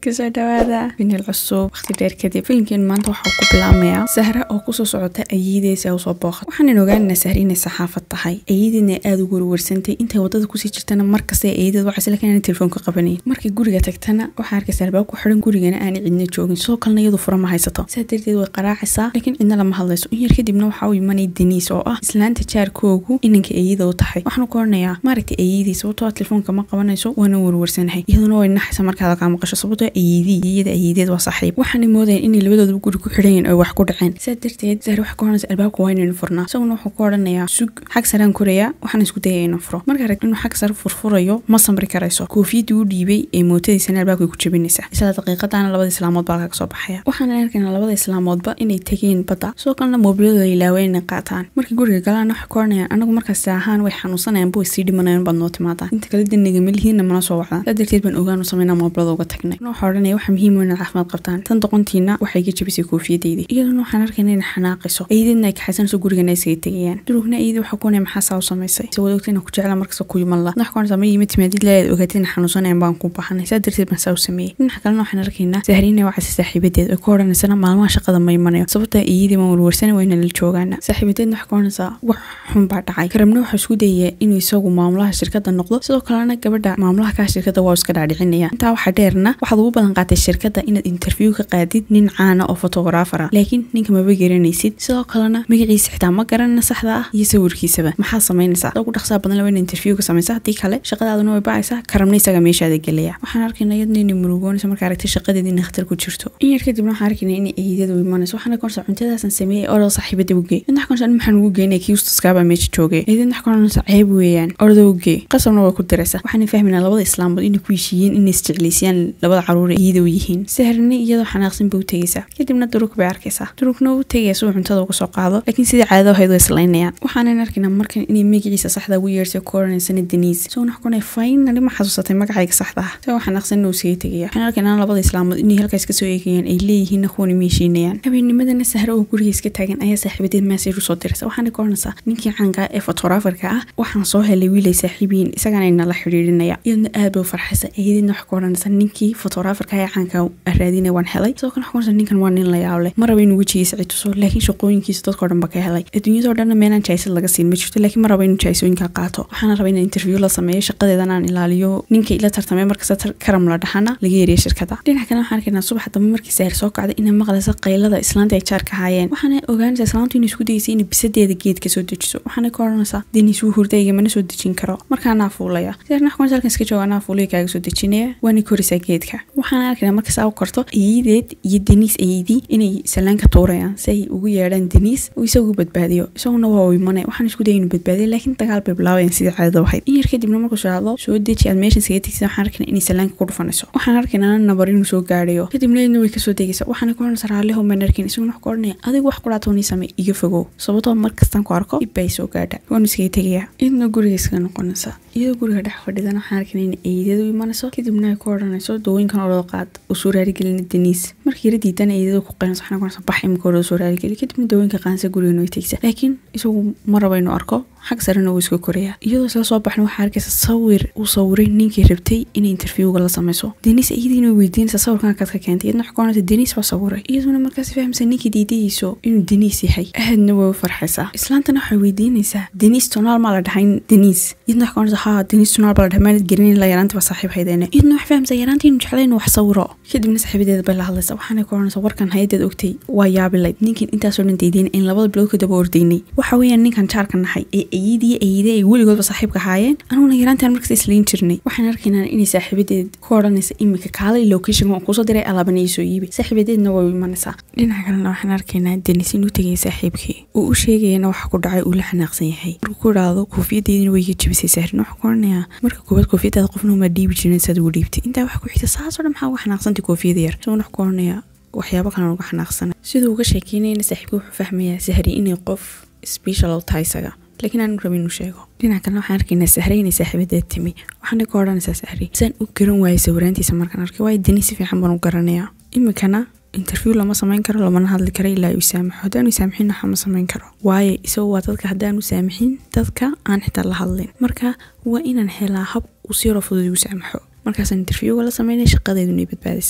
kasoo dhawaada finil cusub waqti dheer kadib filimkeen maanta waxaa ku bilaabmayaa sahra oo kusoo socota ayiideysa usoo booqat waxaanan ogaanaynaa sahra inay saxaafad tahay ayiideedna aada ugu warwarsantay intay wadada kusii jirtana markasta ayiideed waxaa isla keenan telefoonka qabanayn markay guriga tagtana waxaa arkaysa albaab ku xiran gurigana aanay cidna joogin sidoo kalena iyadu fura ma haysato saa darteed way qaraacaysaa laakiin cidna lama hadlayso in yar kadibna waxaa u imanay deniis oo ah islaanta jaarkoogu inanka ayiida u tahay waxaanu ku oranayaa maaragtay ayiidii sababtoo ah telefoonka ma qabanayso waana warwarsanahay iyaduna way naxaysa markaada kaa maqasho sababtoo ayiidii iyada ayiideed waa saaxiib waxaanay moodayeen inay labadooduba guri ku xidhanyiin oo wax ku dhaceen saa darteed sahri waxay ku oranaysa albaabka waa inaynu furnaa isaguna wuxuu ku odhanayaa sug xag saraan korayaa waxaan isku dayaya inuu furo marka arag inuu xag sare furfurayo ma samri karayso koofiyadii u dhiibay ee mootadiisana albaabkay ku jabinaysaa isla daqiiqadaana labada islaamood baa kaga soo baxaya waxaana arkaynaa labada islaamoodba inay tegeen badda sidoo kalena moobiladooda ilaaween inay qaataan markay guriga galaan waxay ku oranayaan anagu markaas ahaan way xanuunsanayaan bo sii dhimanayaan baad noo timaadaan inta kale daniga malihiinna mana soo wacdaan saa darteed baan ogaanu sameynaa moobilada uga tagnay waxaa odhanaya waxa muhiim inaad caafimaad qabtaan tan doqontiina waxay iga jabisay koofiyadeydi iyaduna waxaan arkayna inay xanaaqayso ayideedna ay kaxaysanayso gurigana isaga tegayaan durugna ayidi waxaa ku onaya maxaa saa u samaysay se wada ogtayna ku jecla markasta ku yiman la wax ku onaysa ma yimid timaadid leeyaad ogaatay in xanuunsanayan baan ku baxanay saa darteed baan saa u sameeyey dhinaca kalena waxaan arkaynaa sahriina wacaysa saaxiibadeed ay ku odhanaysana maalmaha shaqada ma imanayo sababta iyadii baan warwarsana waa inala joogaana saaxiibadeedna waxaa ku onaysaa wax xun baa dhacay karamna waxaa isku dayaya inuu isagu maamulaha shirkada noqdo sidoo kalena gabadha maamulaha kaa shirkada waa iska dhaadhicinaya intaa waxaa dheerna waxaad ugu badan qaatay shirkada inaad interview ka qaadid nin caana oo fotograafara laakiin ninka maba garanaysid sidoo kalena magaciisa xitaa ma garanana saxda ah iyo sawirkiisaba maxaa samaynaysaa ugu dhaqsaa badan laba in interview ka samaysa haddii kale shaqadaaduna way bacaysaa karamna isaga meeshaada gelaya waxaan arkayna iyadna inay murugoonaysa markaa aragtay shaqadeeda inay khatar ku jirto in yar kadibna waxaan arkayna inay eedadu imanayso waxaana ka horsa cuntadaasan sameeyey orada saaxiibada uge midna wax ka maxaan ugu geynaya kii ustaskaabaa meesha joogay eedadna wax ka horsa ceeb weeyaan orada uge qasabna way ku diraysa waxaana fahmaynaa labada islaamood inay ku heshiiyeen inay isjeclaysiyaan labada caruur iyada u yihiin sahrni iyadoo xanaaqsan bay u tegaysaa kadibna durug bay arkaysaa durugna u tegaya si uu cuntada uga soo qaado laakiin sidii caadada ahayd way islaynayaan waxaanan arkaynaa markan inay magaciisa saxda ugu yeersay ku oranaysana deniis isagoo wax kunay finally ma xasuusatay magacayga saxda ah isagoo xanaaqsan inuu isaga tegaya waxaan arkaynaa labada islaamood inay halkaas kasoo eegayaan ay leeyihiinna kuwani ma heshiinayaan habeennimadana sahre oo guriga iska taagan ayaa saaxiibadeed maasaj usoo diraysa waxaana ka oranaysaa ninkii caanka ee fotograferka ah waxaan soo helay wiilay saaxiibiyiin isagana nala xidhiidhinaya iyadna aad bay u farxaysa iyadina wax ka oranaysa ninkii fotograferka ee caanka raadina waan helay sidoo kale wax ka oranaysa ninkan waa nin la yaab leh ma raba inuu wejigiisa cituso laakiin shaqooyinkiisa dadkao dhan ba ka helay adduunyadoo dhanna meelaan jaysad laga siin ma jirto laakiin ma raba inuu jaysooyinka qaato waxaana raba inaan interview la sameeyo shaqadeedan aan ilaaliyo ninkay ila tartamay markasta karam la dhaxana laga yeeriya shirkada dhinaca kale waxaan arkaynaa subax dambe markii saahir soo kacday inay maqlaysa qaylada islaanta ay jaarka haayeen waxaana ogaanaysaa islaantu inay isku dayeysay inay bisadeeda geedka soo dejiso waxaana ka oranaysaa deniis wuu hurdayga mana soo dejin karo markaanaa fuulaya saahirna wax kuwanaysa halkan iska jooga anaa fuulaya kaaga soo dejinaya waana korisaa geedka waxaana arkaynaa marka saa u karto ayideed iyo deniis ayidii inay salaanka tuurayaan si ay ugu yeedhaan deniis uu isagu badbaadiyo isaguna waa u imanay waxaan isku daya inuu badbaadiyo laakiin dagaal bay bilaabayaan sidii caadada ahayd in yar kadibna markuu shaado soo deji aad meeshan isaga tegsa waxaan arkaynaa inay salaanka ku dhufanayso waxaan arkaynaa nabar inuu soo gaadhayo kadibna iyadna way kasoo degaysa waxaana ku oranaysa raalliho maan arkin isaguna wax ku odhanaya adigu wax kudhaatoonii samey iga fogow sababtoo markastaan ku arko dib bay soo gaadha waanu iskaga tegaya iyadna guriga iskaga noqonaysa iyadoo guriga dhex fadhidana waxaan arkaynaa in eedadu imanayso kadibna ay ku odhanayso dawooyinkan orada qaad oo soo raarigelina deniis markii yara diidana eedada ku qaynaysa waxaana ku oranaysa bax imika orada soo raarigeli kadibna dawooyinka qaansa guriga way tegsa laakiin isagu ma raba inuu arko xag sarena wuu iska koraya iyadoo isla soo baxna waxaa arkaysa sawir uu sawiray ninkii rabtay inay interviewga la sameyso deniis iyadiina weydiinaysa sawirkan kaad ka keentay iyadna wax ka oranaysa deniis waa sawiray iyaduna markaas fahmaysa ninkii diidayeyso inuu deniis yahay aadna way u farxaysaa islaantana waxay weydiinaysaa deniis tonaal maa la dhahay deniis iyadna wax ka oranaysa haa deniis tonaal baa la dhahay maanad gelinin la yaraantii waa saaxiib haydeene iyadna wax fahamsa yaraantii inuu jeclay inuu wax sawiro kadibna saaxiibadeeda bay la hadlaysa waxaana ka oranaysa warkan hayadeed ogtay waa yaabilayd ninkin intaasoo dhan daydeen in labada bilood ka daba ordaynay waxa weeyaan ninkan jaarka nahay ee ayidii ayide ay weligoodba saaxiibka haayeen anuguna yaraantaan markas islayn jirnay waxaan arkaynaa inay saaxiibadeed ku odhanaysa imika kaalay location waan kuusoo diray alaabana iisoo iibay saaxiibadeedna way u imanaysaa dhinaca kalena waxaan arkaynaa denis inuu tegaya saaxiibkii uu u sheegayana waxa ku dhacay uu la xanaaqsan yahay markuu ku idhaahdo koofiyaddeedina way iga jabisay sahrin waxaa ku oranayaa marka koowaad koofiyadaada qofna uma dhiibi jirin saad ugu dhiibtay intaa waxa ku xigta saasoo dhan maxaa uga xanaaqsantay koofiyada yar isagoo wax ku oranayaa waxyaabo kalan uga xanaaqsana siduu uga sheekeynayna saaxiibka wuxuu fahmayaa sahri inay qof special u tahay isaga laakiin aanu rabin inuu sheego dhinaca kalena waxaan arkaynaa sahre inay saaxiibadeed timi waxaana ka odhanaysaa sahri saan u garan waayay sawiraantiisa markaan arkay waayo deni si fiican baan u garanayaa imikana interview lama samayn karo lamana hadli karo ilaa uu saamaxo haddaanu saamixin waxa ma samayn karo waayo isagu waa dadka haddaanu saamixin dadka aan xitaa la hadlin marka waa inaan helaa hab uu si yaro fudud igu saamaxo markaasaan interviewga la sameynay shaqadeeduna ay badbaadaysaa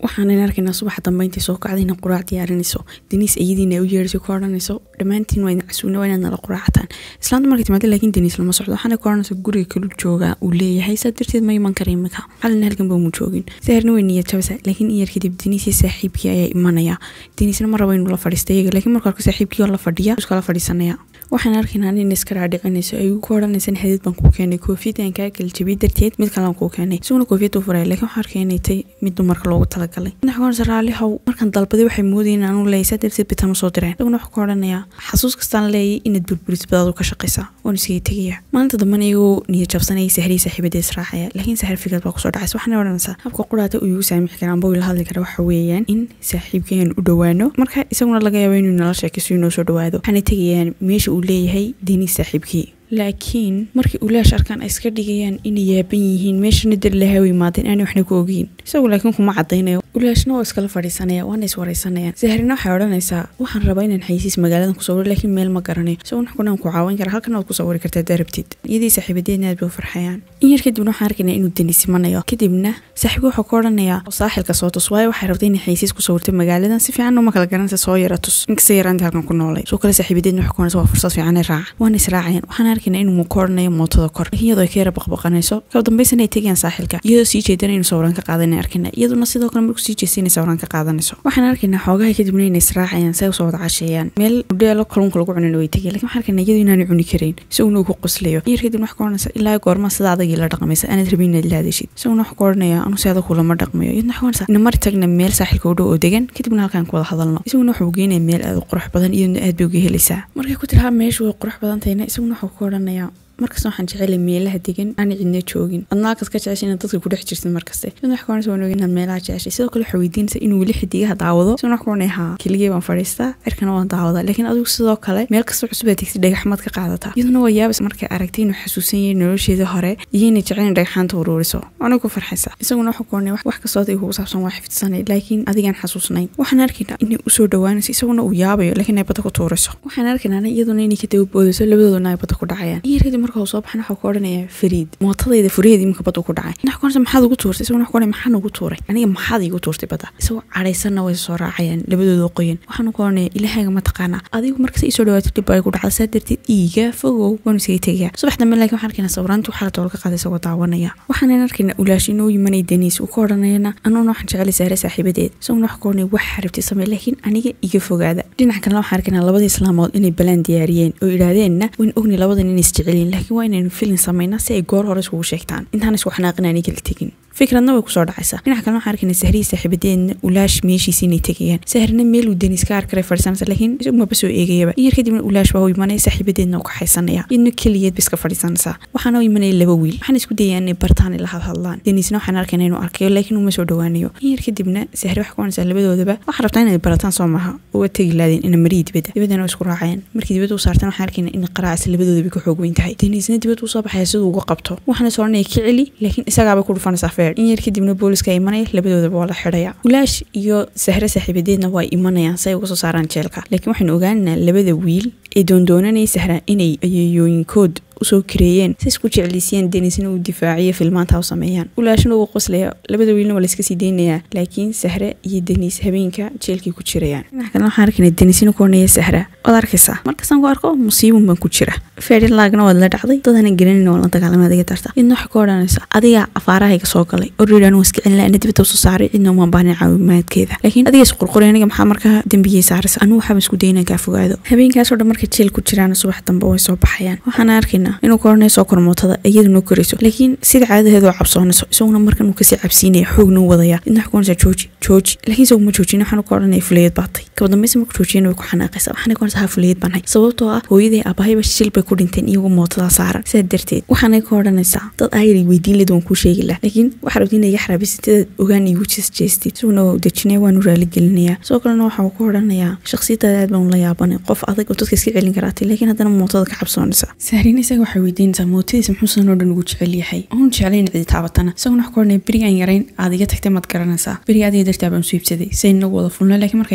waxaanan arkaynaa subaxa dambe intay soo kacday inay quraac diyaarinayso deniis ayadiina u yeerayso ka odhanayso dhammaantiin waa idin casuuna waa inaad nala quraacataan islaanta markay timaada laakiin deniis lama socdo waxaana ka odhanaysa guriga kalu joogaa uu leeyahay saa darteed ma iman kara imika xalina halkan ba mu joogin saharna way niyad jabasa laakiin in yar kadib deniis iyo saaxiibkii ayaa imanaya deniisna ma rabo inuu la fadhiista iyaga laakiin marka horka saaxiibkii oo la fadhiya iskala fadhiisanaya waxaan arkaynaa nin iska raadhicinayso ay ku odhanaysan xadiid baan kuu keenay koofiyadaan kaa kala jabiyay darteed mid kalaan kuu keenay isaguna koofiyad uu furaya laakiin waxaan arkay inay tay mid dumarka loogu talagalay madaxa ka odhanaysa raalli how markaan dalbaday waxay moodayeen aanu leeyahay saa darteed bitan u soo direen isaguna wuxuu ka odhanayaa xasuus kastaan leeyay inaad burburis badaadu ka shaqaysaa waan iskaga tegaya maalinta dambana iyagoo niyad jabsanayay sahriya saaxiibadee israacaya laakiin sahar fikrad baa kusoo dhacaysa waxaana odhanaysaa habka quraata uu igu saamixi karaa amba uu ila hadli kara waxa weeyaan in saaxiibkeen u dhowaano marka isaguna laga yaabo inuu nala sheekayso inoo soo dhowaado waxaana tegayaan meesha uu leeyahay deniis saaxiibkii laakiin markii ulaash arkaan ay iska dhigayaan inay yaaban yihiin meeshana darlaha u imaadeen aanay waxna ku ogeyn isagu laakiin kuma cadaynayo ulaashna waa iskala fadhiisanaya waana iswaraysanayaan saharina waxay odhanaysaa waxaan rabaa inaan xayisiis magaaladan ku sawiro laakiin meel ma garanayo isaguna xkunaan ku caawin kara halkan waad ku sawiri kartaa darabtid iyadii saaxiibadeedna aad bay u farxayaan in yar kadibna waxaan arkaynaa inuu deni simanayo kadibna saaxiibka wuxuu ka odhanayaa saaxilka soo tus waayo waxay rabtay inay xayisiis ku sawirto magaaladan si fiican uma kala garanaysa soo yara tus inkasta yaraantii halkan ku noolay soo kale saaxiibadeedna waxay ku odhanaysa waa fursad fiican ee raaca waana israacayaan waxaan arkaynaa inuu mu kooranayo mootada kor laakiin iyadoo ay ka yara baqbaqanayso kaba dambaysana ay tegayaan saaxilka iyadoo sii jeedana inuu sawiraan ka qaadanay arkayna iyaduna sidoo kale markuu sii jeestay inay sawiraan ka qaadanayso waxaan arkaynaa xoogaha kadibna inay israacayaan say usoo wada casheeyaan meel udheelo kalluunka lagu cunana way tegay lakin waxaan arkaynaa iyadoo inaanay cuni karayn isaguna uu ku qoslayo in yar kadib wax ka odhanaysa ilaa goorma sida adagii la dhaqmaysa aanaad rabin inaad la hadashid isaguna wax ka odhanaya anu si adag kulama dhaqmayo iyadna wax ka odhanaysa ina mari tagna meel saaxilka u dhow oo degan kadibna halkaan ku wada hadalno isaguna wuxuu geynaya meel aad u qurux badan iyaduna aad bay uga helaysaa markay ku tiraha meeshu way qurux badan tahayna isaguna wuxuu ka odhanaya markasta waxaan jecelay meelaha degan aana cidna joogin adnaa kas ka jeceshay inaad dadka ku dhex jirtid markaste mid wax kaonaysa waan ogin inaad meelaha jeceshay sidoo kale waxaa weydiinaysa inuu weli xidigaha daawado sidoo wax kaonay haa keligee baan fadhiistaa cirkana waan daawadaa laakiin adigu sidoo kale meel kasta cusub aad tegtid dhagaxmaad ka qaadataa iyaduna waa yaabas markay aragtay inuu xasuusan yahay nolosheedii hore iyo inay jecel in dhagaxaanta uruuriso waana ku farxaysa isaguna waxuu kaonay wax kastoo adiga kugu saabsan waa xifdsanay laakiin adigaan xasuusnayn waxaan arkaynaa inay usoo dhawaanayso isaguna uu yaabayo laakiin ay badda ku tuurayso waxaan arkaynaa iyaduna inay ka dababoodayso labadooduna ay badda ku dhacayaan iyo kadib marka uu soo baxan waxuu ka odhanaya fariid mootadayda furaheeda iminka badda ku dhacay wax kaonaysa maxaad ugu tuurtay isaguna wax ka odhanaya maxaan ugu tuuray aniga maxaad iigu tuurtay badda isagoo cadhaysanna way soo raacayaan labadooda qoyan waxaanu ka odhanaya ilahaaga ma taqaanaa adigu markasta isoo dhawaatay dhib ay ku dhacda saa darteed iiga fogow waanu isaga tegaya subax dambe laakiin waxaan arkaynaa sawiraantu waxaa la dool ka qaaday isagoo daawanaya waxaanan arkaynaa ulaash inuu yimanay deniis uu ka odhanayana anuuna waxaan jecelay saare saaxiibadeed isaguna wax ka odhanaya wax xaribtay samey laakiin aniga iga fogaada dhinaca kalena waxaan arkaynaa labadii islaamood inay balaan diyaariyeen oo idhaahdeenna wayn ogni labadan inay isjecelyiin laakiin waa inaynu filin samayna si ay goor hore iskugu sheegtaan intaan isku xanaaqin aanay kala tegin fikradna way kusoo dhacaysaa dhinaca kalena waxaan arkaynaa sahriya saaxiibadeedna ulaash meeshiisi inay tegayaan sahrina meel uu deniis ka arkaray fadhiisanaysa laakiin isagumaba soo eegayaba in yar kadibna ulaash waa u imanaya saaxiibadeedna u kaxaysanaya iyadna keliyeed ba iska fadhiisanaysaa waxaana u imanaya laba wiil waxaan isku dayayaan inay bartaan ila hadhadlaan deniisna waxaan arkaynaa inuu arkayo laakiin uma soo dhawaanayo in yar kadibna sahri wax kuanaysaa labadoodaba waxaa rabtaa inay barataan soo maaha uga tegi laadeen ina marihii dibadda dibaddana waa isku raacayaan markii dibadda u saartaan waxaan arkaynaa in qaraacisa labadoodaba ka xoog weyn tahay deniisna dibadda usoo baxaya siduu uga qabto waxaana is odhanaya ka celi laakiin isagaabay ku dhufanaysaa feer in yar kadibna booliska imanaya labadoodaba waa la xidhaya ulaash iyo sahre saaxiibadeedna waa imanayaan si ay uga soo saaraan jeelka laakiin waxaynu ogaanaynaa labada wiil ee doondoonanaya sahra inay ayeeyooyinkood usoo kareeyeen si isku jecliisiyeen deniisna uu difaaciyo filmaanta u sameeyaan ulaashna uu qoslaya labada wiilna waa layska sii deynayaa laakiin sahre iyo deniis habeenka jeelkii ku jirayaan dhinaca kalena waxaan arkaynaa deniisna ku odhanaya sahra waad arkaysaa markastaan ku arko musiibun baan ku jira feerilaagna waad la dhacday dadana garanayna waa la dagaalamay adiga darta idna waxay ka odhanaysaa adiga afaarahayga soo galay orreedaan waa iska celin laha ina dibadda usoo saaray cidna umaan baahnay caawimaadkeeda laakiin adiga is qurquray aniga maxaa markaa dembigii saaraysa anigu waxaaba isku daynaan kaa fogaado habeenkaasoo dhan markay jeel ku jiraan subax dambe way soo baxayaan waxaan arkaynaa inuu ka odhanaya soo kor mootada iyaduna korayso laakiin sida caadadeedu oo cabsoonayso isaguna markan uu kasii cabsiinaya xoogna u wadaya idna wax kuonaysaa jooji jooji laakiin isagu ma joojin waxaanu ka odhanaya fulayad baatay kaba dambaysa marku joojiyana way ku xanaaqaysa waxaana ka odhanaysaa ha fulayad baan hay sababtoo ah hooyaday aabahayba shil bay ku dhinteen iyagoo mootada saaran sidaa darteed waxaanay ka odhanaysaa dad ayay weydiin leed waan kuu sheegi lah laakiin waxaa rabta inay iga xaraabisatadaad ogaan igu jeesjeestid isaguna waa u dejinaya waanu raaligelinayaa sidoo kalena waxa uu ka odhanayaa shakhsiyadaada aad baan la yaabanay qof adag oo dadka iska celin karaatay laakiin haddana mootada ka cabsoonaysa sahrina isaga waxay weydiinaysaa mootadiisa muxuusan oo dhan ugu jecel yahay oon jeclayn cidi taabatana isaguna wax ka odhanaya berigaan yarayn aad iga tagtay maad garanaysaa beriga adiga dartaa baan su iibsaday say inagu wada fulna laakiin markaa iga tagtay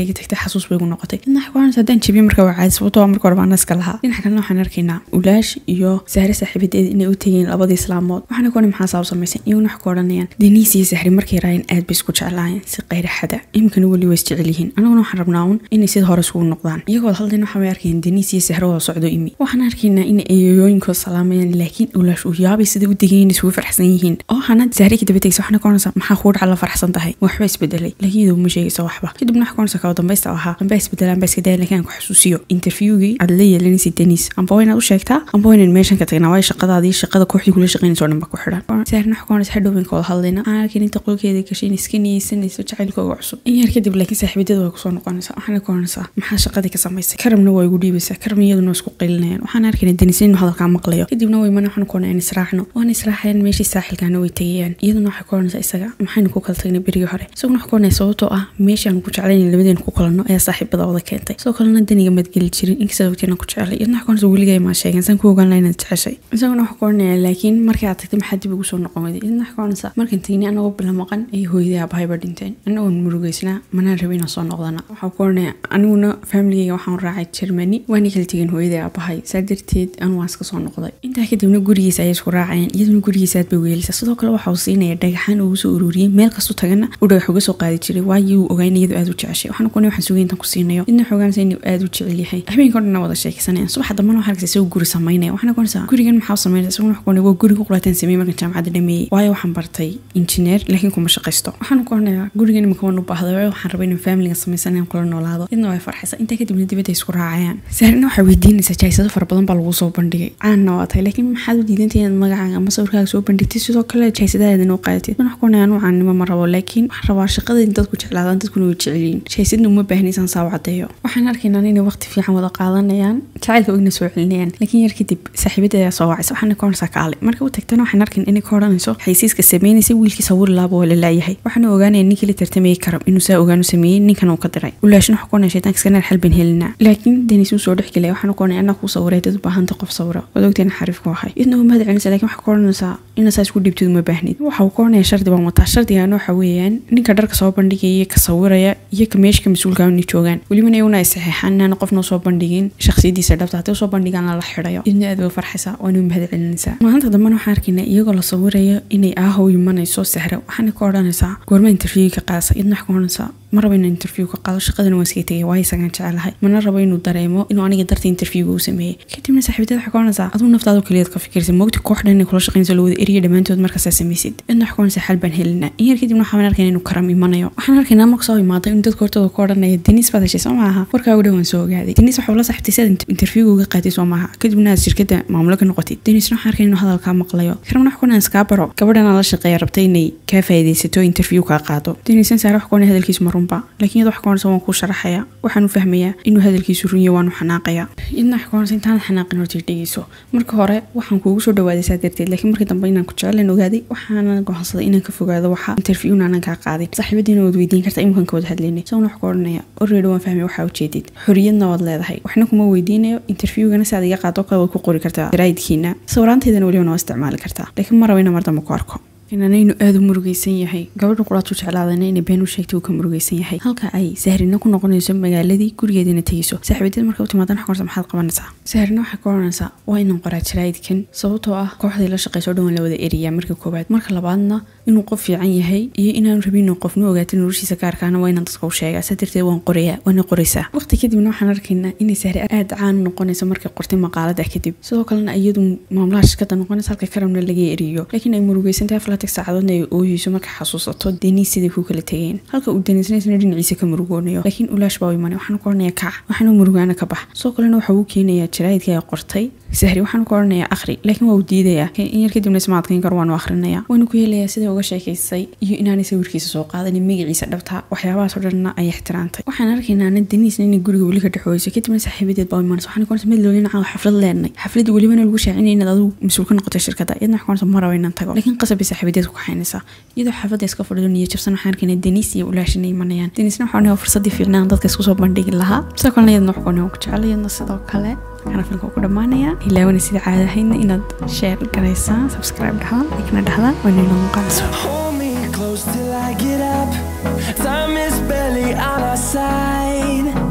xasuus bay ugu noqotay idna waxay ku oranaysaa haddaan jabiyo marka waa caadi sababtoo marka hore baan naska lahaa dhinaca kalena waxaan arkaynaa ulaash iyo sahre saaxiibadeeda inay u tegeen labadii islaamood waxaana ku maxaa sabab samaysan iyaguna wax ku odhanayaan deniis iyo sahri markay raayeen aad bay isku jeclaayeen si qayra xada imikana weli waa isjecel yihiin anaguna waxaan rabnaa un inay sida hore isugu noqdaan iyagoo haldin waxaa way arkayeen deniis iyo sahre wada socdo imi waxaan arkaynaa in eeyooyinkood salaamayaan laakiin ulaash uu yaabay sida u degayin isugu farxsan yihiin oo hana sahri ka daba tegaysa waxaana ku oranaysaa maxaa kuu dhaca la farxsan tahay waxba isbedelay laakiin iyadoo ma sheegaysa waxba kadibna wax ku oranaysaa kaba dambaysta ahaa amba isbedelaan baa iska daya laakiin aan ku xasuusiyo interviewgii aad la yeelanaysa deniis amba waa inaad u sheegtaa amba waa inaan meeshan ka tagnaa waayo shaqadaadii shaqada kooxdii kula shaqaynaysa oo dhan ba ku xidhan sahrin wax ku oranaysa hadhow ka wada hadlayna aan arkin inta qolkeeda gashay in iska niyeysanayso jacaylkooga cusub in yar kadib laakiin saaxiibadeeda way kusoo noqonaysaa waxaana ku oranaysaa maxaa shaqadii ka samaysay karamna waa igu dhiibaysaa karam iyaduna isku qaylinayaan waxaan arkayna deniis inuu hadalkaa maqlayo kadibna way mana waxaan ku oranaya in israacno waan israacayaan meeshii saaxilkaana way tegayaan iyaduna waxay ku oranaysaa isaga maxaynu ku kala tagnay berigii hore isaguna wax ku oranaya sababtoo ah meeshaan ku jeclayn labadeen ku kulanno ayaa saaxiibada wada keentay sidoo kalena daniga madgeli jirin inkastoo wagtiina ku jecelay iyadna wax ku oranaysa weligay maa sheegeen saan ku ogaan laha inaad jeceshay isaguna wax ku oranaya laakiin markii aad tagtay maxaa dib ugu soo noqon weyday iyadna wax ku oranaysa markaan tegnay anagoo bila maqan iyo hooyadii aabahayba dhinteen anagoon murugeysnaa manaan rabay inaan soo noqdana waxaa ku oranaya aniguna faamiligeyga waxaan raacay germany waana kala tegeen hooyadii aabahay saa darteed anu waan iska soo noqday intaa kadibna gurigiisa ayay isku raacayeen iyaduna gurigiisa aad bay weelaysa sidoo kale waxa uu siinaya dhagaxaan ugu soo ururiyey meel kastu tagana uu dhagax uga soo qaadi jiray waayo uu ogayn iyadu aad u jeceshay waxaan kuna waxaan sugay intan ku siinayo idna xoogaansa inuu aad u jecel yahay habeenka dhanna wada sheekaysanayaan subaxa dambana waxaa arkaysa isagoo guri samaynaya waxaana kunaysaa gurigan maxaa u samaynaysa isaguna wax kuonaya waa guri ku qulaataan sameeyey markan jaamacadda dhameeyey waayo waxaan bartay injineer laakiin kuma shaqaysto waxaan ku oranayaa gurigan imika waan u baahday waayo waxaan rabay inaan faamiliga samaysan inaan kula noolaado idna way farxaysa intaa kadibna dibadda isku raacayaan saarina waxay weydiinaysaa jaysado fara badan baa lagu soo bandhigay caanna waa tahay laakiin maxaad u diidantay inaad magacaaga ama sawirkaaga soo bandhigtay sidoo kale jaysadahaadana u qaadatid wax kuonaya anu caannimo ma rabo laakiin waxaan rabaa shaqada in dadku jeclaadaan dadkuna way jecelyiin jaysadna uma baahnaysaan saa u cadeeyo waxaan arkaynaa inay waqti fiican wada qaadanayaan jacaylka ogna soo celinayaan laakiin yar kadib saaxiibada ayaa soo wacaysa waxaana ka oranaysaa kaale marka u tagtana waxaan arkayn inay ka odhanayso xaysiiska sameynaysa wiilkii sawir laaba waa la laayahay waxaana ogaanaya ninkii la tartamayay karam inuu saa ogaanu sameeyey ninkan uu ka diray ulaashna waxa kuonaya shaytaanka iskanaar xal ban helinaa laakiin denis uu soo dhex gelaya waxaana kuonaya anaa kuu sawiray dad u baahanta qof sawira waad ogteena xariif ku ahay idna uma mahad celinaysa laakiin waxa ka odhanaysaa inaa saa isku dhiibtid uma baahnid waxa uu ka oranaya shardi baan wataa shardigaana waxa weeyaan ninka dharka soo bandhigaya ka sawiraya iyo ka meeshka mas-uulka inay joogaan welibana iyaguna ay saxeexaan inaana qofna usoo bandhigin shakhsiyadiisa dhabta haddii usoo bandhigaan lala xidhayo idna aad bay u farxaysaa waana u mahad celinaysaa maalinta dambena waxaan arkaynaa iyagoo la sawirayo inay aahow imanayso sahra waxaana ka odhanaysaa goorma interview ka qaadasa idna wax ka odhanaysaa ma rabo inaan interview ka qaado shaqadana waan iska tegay waayo isagaan jecelahay mana rabo inuu dareemo inuu aniga darta interviewga u sameeyey kadibna saaxiibadada waxay ka odhanaysaa aduu naftaadu keliyaad ka fikirsa moogti koox dhan inay kula shaqaynayso la wada eriya dhammaantood markaasaa samaysid idna wax ka odhanaysaa xal baan helinaa in yar kadibna waxaan arkaynaa inuu karam imanayo waxaan arkaynaa marka soo imaaday in dadka hortooda ku odhanaya denis baad heshay soo maaha warkaagu dhan waan soo ogaaday denis waxa ula saxibtay si aad interviewga uga qaatay soo maaha kadibna aad shirkadda maamulo ka noqotid denisna waxaan arkay inuu hadalkaa maqlayo karamna wax kuonaan iskaa baro gabadhan la shaqeeya rabtay inay kaa faa'iidaysato interview kaa qaado denisna saare wax kuonay hadalkiisu ma runba laakiin iyada wax kuonaysa waan kuu sharaxaya waxaan u fahmayaa inuu hadalkiisu runyo waanu xanaaqaya idna wax kuonaysa intaanad xanaaqin horta dhegeyso marka hore waxaan kuugu soo dhawaaday saa darteed laakiin markii dambe inaan ku jecelayn ogaaday waxaana go'aansaday inaan ka fogaado waxa interviewna aanan kaa qaadin saaxiibadiina waad weydiin kartaa iminkan ka wada hadlaynay isaguna wax ku odhanaya already waan fahmay waxaa ujeedid xoriyadna waad leedahay waxna kuma weydiinayo interviewgana si aad iga qaado kale waad ku qori kartaa jaraa'idkiina sawiraanteydana welibana waa isticmaali kartaa laakiin ma rabo ina mar dambe ku arko inanaynu aada u murugeysan yahay gabadha quraatu jeclaadana inay been u sheegtay uu ka murugeysan yahay halka ay sahrina ku noqonayso magaaladii gurigeedina tegeyso saaxiibadeed marka u timaadan xakorsa maxaad qabanaysaa sahrina waxay ka oranaysaa waa inaan qoraa jaraa'idkan sababtoo ah kooxdii la shaqeyso dhan waan la wada eriyaa marka koowaad marka labaadna inuu qof fiican yahay iyo inaanu rabin inuu qofnu ogaata noloshiisa gaarkaana waa inaan dadka u sheegaa saa darteed waan qorayaa waana qoraysaa waqti kadibna waxaan arkaynaa inay sahri aada caan noqonayso markay qortay maqaalada kadib sidoo kalena iyadu maamulaha shirkada noqonaysa halka karamna laga eriyo laakiin ay murugeysantahay aflatig saacadoodna ay ooyeyso markay xasuusato deniis siday ku kala tegeen halka uu deniisnaysna dhinaciisa ka murugoonayo laakiin ulaash baa u imanay waxaan ku oranayaa kac waxaanu murugaana ka bax sidoo kalena waxa uu keenayaa jaraa'idkii ay qortay sahri waxaan ku oranayaa akhri laakiin waa uu diidayaa in yar kadibna isma adkayn karo waanu akhrinayaa waanu ku helayaa siday uga sheekaysay iyo inaanay sawirkiisa soo qaadanin magaciisa dhabta waxyaabahaasoo dhanna ay ixtiraantay waxaan arkaynaa ana deniisna inay guriga weli ka dhexooyso kadibna saaxiibadeed baa u imanaysa waxaan ku oranayaa mid loolina caawa xaflad leenay xafladii welibana lagu shaacinaya inaad adigu mas-uul ka noqotay shirkadda iyadna waxaan ku oranayaa ma rabo inaan tago laakiin qasab bay saaxiibadeed ku kaxaynaysaa iyadoo xaafadda iska fadhido niyo jabsan waxaan arkaynaa deniis iyo ulaashina imanayaan deniisna waxaan oranayaa fursaddii fiicnaan dadka isku soo bandhigi lahaa sidoo kalena iyadna wax ku oranayaa ku jecel iyadna sidoo kale kana filmka ku dhammaanaya ilaawana sida caadahayna inaad sheer garaysaan subscribe dhahdaan likna dhahdaan waana inoo muuqaanayso Hold me close till I get up. Time is barely on our side.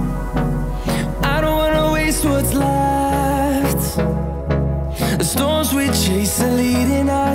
It's a leading